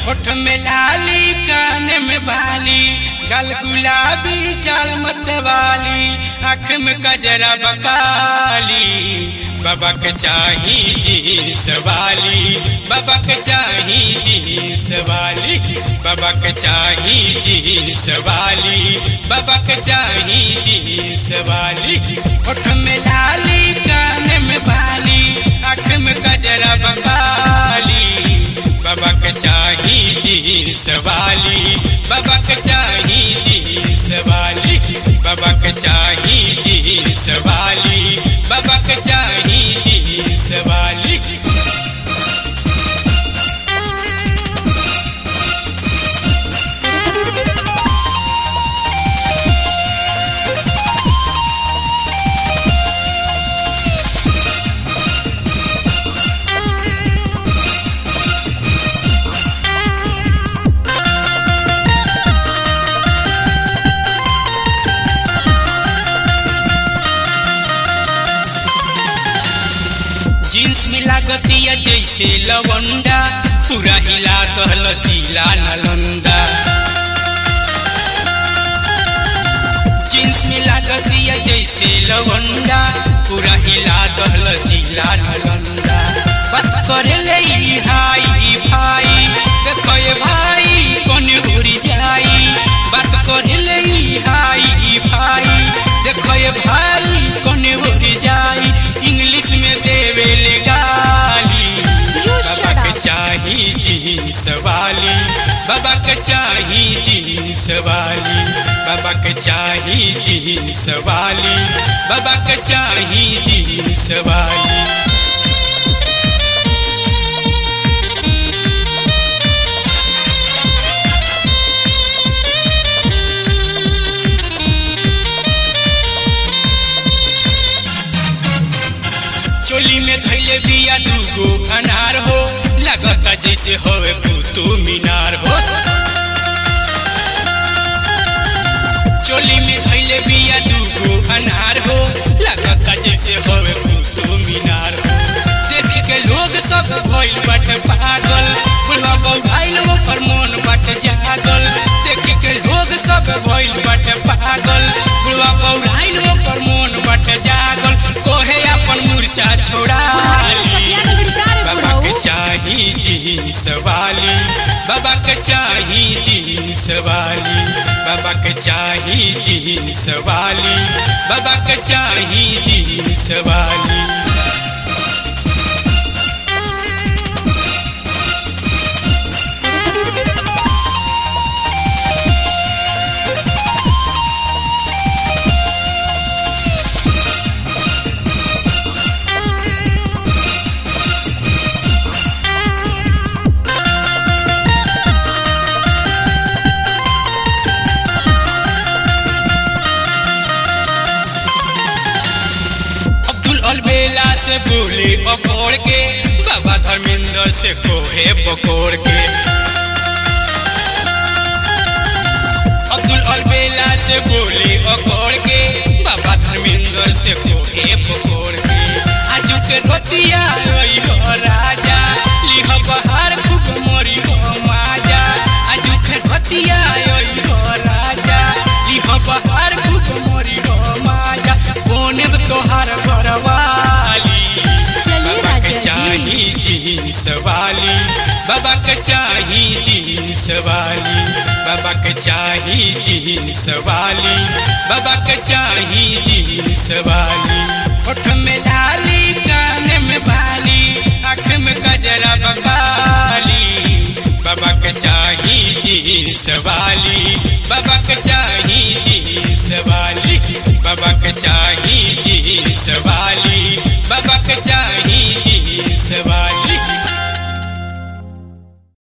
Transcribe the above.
होठ में लाली कान में बाली गल गुलाबी चाल मत वाली आँख में कजरा बकाली बाबा के चाही जींस वाली बाबा के चाही जींस वाली बाबा के चाही जींस वाली बाबा के चाही जींस वाली होठ में लाली कान में बाली आँख में कजरा बकाली बाबा के चाही जींस वाली बाबा के चाही जींस वाली बाबा के चाही जींस वाली बाबा के चाही जींस वाली जींस में लागतिया जैसे लवंडा पूरा हिला दहल जिला नालंदा जींस में लागतिया जैसे लवंडा पूरा हिला दहल जिला नालंदा बात करे ले ई हाई भाई देखो ये भाई कौन उड़ी जाई बात करे ले ई हाई भाई देखो ये भाई कौन उड़ी जाई इंग्लिश में देवे ले गाली You बाबा shut के up. चाही जींस वाली बाबा के चाही जींस वाली बाबा के चाही जींस वाली बाबा के चाही जींस वाली चोली में धैले बिया दूगो अनार हो लगता जैसे होवे कुतु मीनार हो चोली में धैले बिया दूगो अनार हो लगता जैसे होवे कुतु मीनार हो देख के लोग सब भइल बट पागल बुढ़वा बौभाइल पर मन बट जागल देख के लोग सब भइल बट पागल बुढ़वा बौभाइल पर मन बट जागल कोहे अपन मूर्छा छोड़ा बुढ़ारी में सटिया के लड़का रे बाबा के बुढ़ऊ चाही जींस वाली बाबा के चाही जींस वाली बाबा के चाही जींस वाली बाबा के चाही जींस वाली अब्दुल अलबेला से बोले पकड़ के बाबा धर्मेंद्र से कोहे पकड़ के अब्दुल अलबेला से बोले पकड़ के बाबा धर्मेंद्र से कोहे पकड़ के आजू के रतिया रही हो राजा लिह बहार खूब मरी हो माजा आजू के रतिया रही हो राजा लिह बहार खूब मरी हो माजा कोने तोहार घरवाली चलिए बाबा के राजा जी चाही जींस वाली बाबा के चाही जींस वाली बाबा के चाही जींस वाली बाबा के चाही जींस वाली होठ में लाली कान में बाली आँख में कजरा बकाली बाबा के चाही जींस वाली बाबा के चाही जींस वाली बाबा के चाही जींस वाली बाबा के चाही जींस वाली